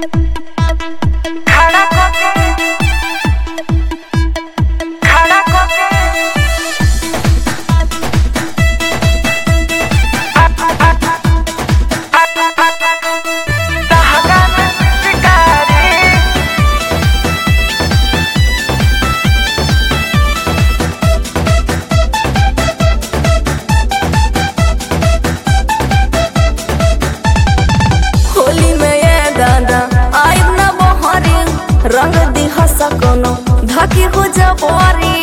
होली में ये दादा आइब ना बहरी रंग दिहा सकोनो धाकी हो जबरी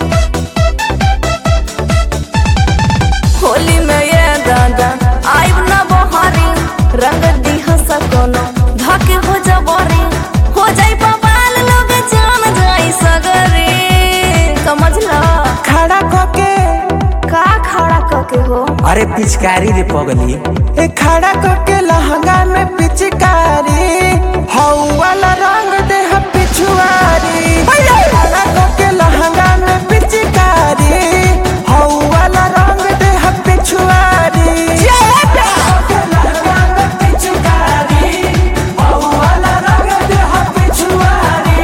होली में ये दादा आइब ना बहरी रंग दिहा सकोनो धाकी हो जबरी हो जाई बवाल लोग जान जाई सगरे समझ ला खड़ा होके का खड़ा कके हो अरे पिचकारी रे पगली ए खड़ा होके लहंगा में पिचकारी हऊ वाला रंग दे ह पिछुआरी खड़ा होके लहंगा में पिचकारी हऊ वाला रंग दे ह पिछुआरी होके लहंगा में पिचकारी, हऊ वाला रंग दे ह पिछुआरी।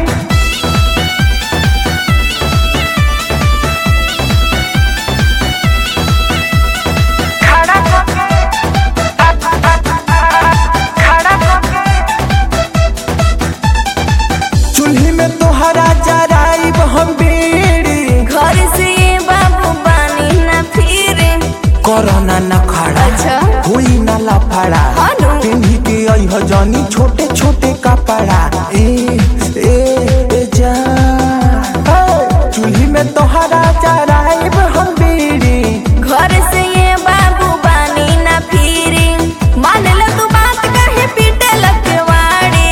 चूल्ही में तोहरा जराइब हम बीड़ी घर से ये बाबू बानी ना फिरे कोरोना न खड़ा अच्छा। हुई न लफड़ा हाँ नु। पिन्ही के अइह जानी छोटे छोटे कपड़ा ए ए ए जा चूल्ही में तोहरा जराइब हम बीड़ी घर से ये बाबू बानी ना फिरे मान ले तू बात कहे पीटे लकवाड़ी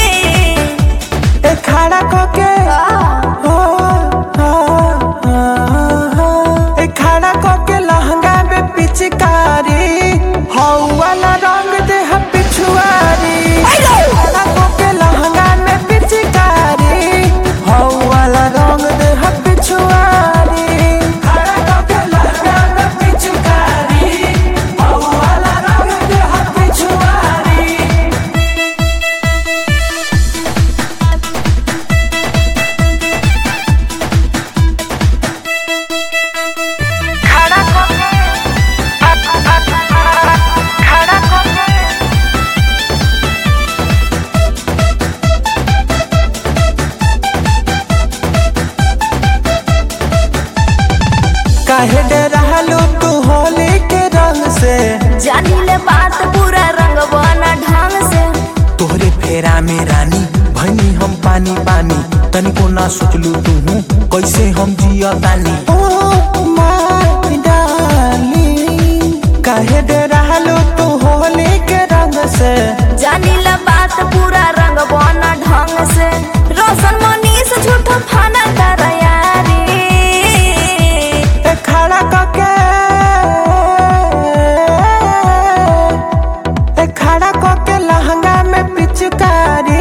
ए खड़ा कोके हो हो, हो, हो। ए खड़ा कोके लहंगा में पिचकारी हऊ वाला रंग दे ह पिछुआरी खड़ा कोके लहंगा में पिचकारी हऊ वाला रंग दे ह पिछुआरी खड़ा कोके लहंगा में पिचकारी हऊ वाला रंग दे ह पिछुआरी खड़ा कोके खड़ा कोके काहे डरालू तू होली के रंग से जानी ले बात पूरा रंग बना ढंग से तोहरे फेरा में रानी भनी हम पानी पानी तनिको ना सोचलू तू कैसे हम जिया तानी ओ माय डार्लिंग काहे डरालू तू होली के रंग से जानी ले बात पूरा रंग बना ढंग से रोशन मनीष झूठा फाना तारा यारी ए खड़ा कके ए खड़ा कके लहंगा में पिचकारी